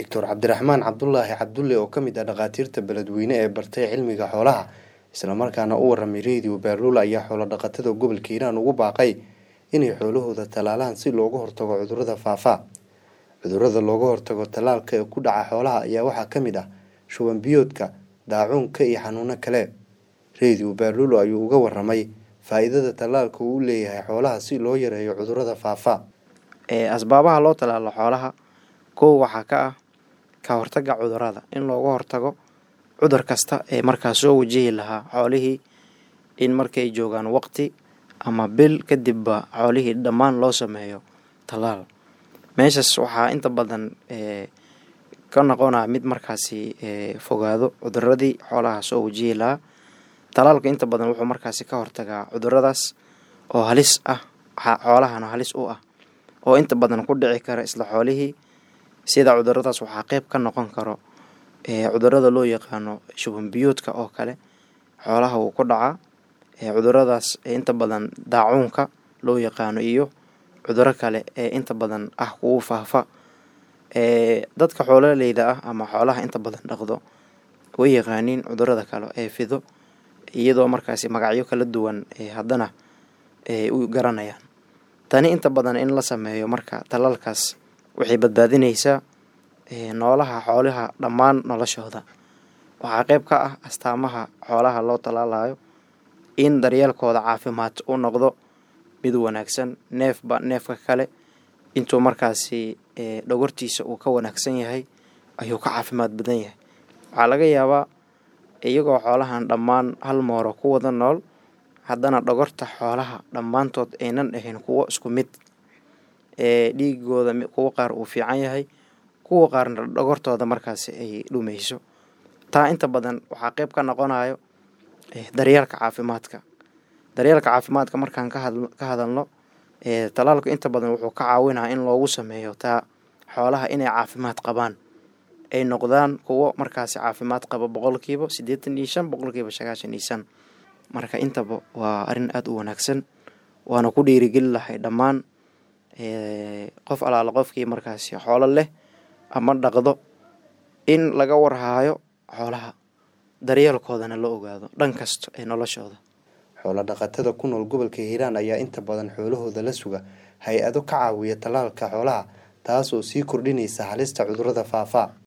doctor cabdiraxmaan cabdulaahi cabdulle oo ka mid ah dhakhaatiirta beledweyne ee bartay cilmiga xoolaha islamarkaana u waramay radio baaruul ayaa xoolo dhaqatada gobolka hiiraan ugu baaqay inay xoolahooda tallaalaan si looga hortago cudurrada faafa cudurrada looga hortago tallaalka ee ku dhaca xoolaha ayaa waxaa ka mid ah shuban biyoodka daacuunka iyo xanuuno kale radio baaruulo ayuu uga waramay faa-iidada tallaalka uu u leeyahay xoolaha si loo yareeyo cudurrada faafa asbaabaha loo tallaalo xoolaha kow waxaa ka ah ka hortaga cudurrada in looga hortago cudur kasta ee markaas soo wajihi lahaa xoolihii in markay joogaan waqti ama bil kadibba xoolihii dhammaan loo sameeyo tallaal meeshaas waxaa inta badan ka noqonaa mid markaasi fogaado cuduradii xoolaha soo wajihi lahaa tallaalka inta badan wuxuu markaasi ka hortagaa cuduradaas oo halis ah xoolahana halis u ah oo inta badan ku dhici kara isla xoolihii sida cuduradaas waxaa qeyb ka noqon karo cudurada loo yaqaano shuban biyoodka oo kale xoolaha wuu ku dhacaa cuduradaas inta badan daacuunka loo yaqaano iyo cuduro kale ee inta badan ah kugu faafa dadka xoololeyda ah ama xoolaha inta badan dhaqdo way yaqaaniin cudurada kale ee fido iyadoo markaasi magacyo kala duwan haddana u garanayaan tani inta badan in la sameeyo marka tallaalkaas waxay badbaadineysaa noolaha xoolaha dhammaan noloshooda waxaa qeyb ka ah astaamaha xoolaha loo tallaalayo in daryeelkooda caafimaad u noqdo mid wanaagsan neefba neefka kale intuu markaasi dhogortiisa uu ka wanaagsan yahay ayuu ka caafimaad badan yahay waxaa laga yaabaa iyagoo xoolahan dhammaan hal mooro ku wada nool haddana dhogorta xoolaha dhammaantood aynan ahayn kuwo isku mid ee dhiigooda kuwo qaar uu fiican yahay kuwa qaarna dhogortooda markaasi ay dhumeyso taa inta badan waxaa qeyb ka noqonayo daryeelka caafimaadka daryeelka caafimaadka markaan ka hadalno tallaalku inta badan wuxuu ka caawinaa in loogu sameeyo taa xoolaha inay caafimaad qabaan ay noqdaan kuwo markaasi caafimaad qaba boqolkiiba siddeetan iyo shan boqolkiiba sagaashan iyo shan marka intaba waa arrin aada u wanaagsan waana ku dhiirigeli lahay dhammaan qof alaala qofkii markaasi xoolo leh ama dhaqdo in laga warhaayo xoolaha daryeelkoodana la ogaado dhan kasta ee noloshooda xoolo dhaqatada ku nool gobolka hiiraan ayaa inta badan xoolahooda la suga hay-ado ka caawiya tallaalka xoolaha taas oo sii kordhinaysa halista cudurrada faafa